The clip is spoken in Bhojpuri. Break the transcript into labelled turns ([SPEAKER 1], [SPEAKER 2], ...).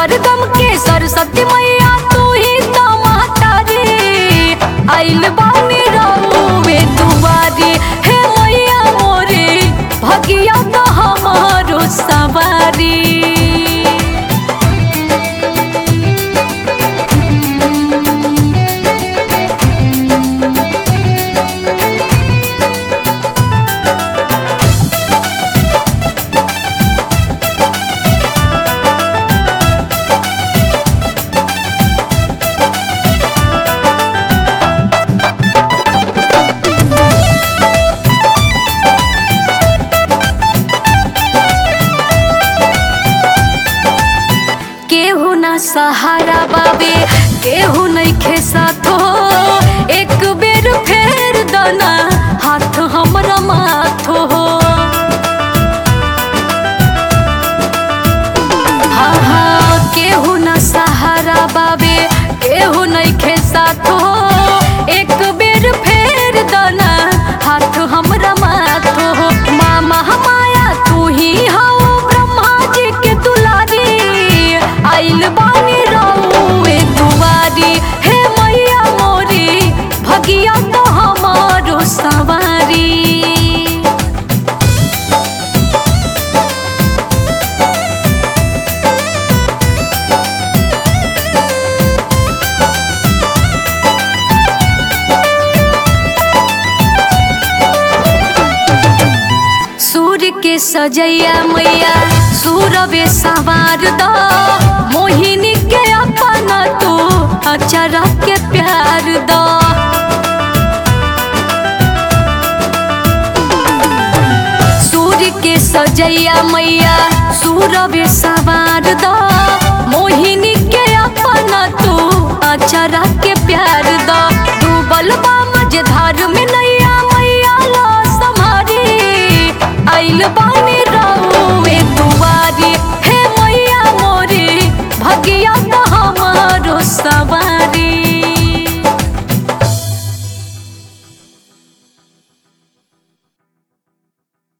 [SPEAKER 1] सरगम के सरस्वती मैया तू ही तो माता रे आइल बानी रहुए दुआरी हे मैया मोरे भगिया तो हमारो सवारी केहू ना सहारा बाबे केहू नइखे साथो एक बेर फेर दना हाथ हमरा माथो हाँ हाँ केहू ना सहारा बाबे केहू नइखे साथो एक बेर फेर दना हाथ हमरा माथो मामा माया तू ही हौ ब्रह्मा जी के दुलारी आइल बानी रहुए दुआरी हे मैया मोरी भगिया तो हमारो सवारी सूर्य के सजैया मैया सूरवे सवार द मोहिनी के अपना तू अचरा के प्यार द सूर्य के सजैया मैया सूरवे सवार द मोहिनी के अपना तू अचरा के प्यार द डूबल बा मझधार में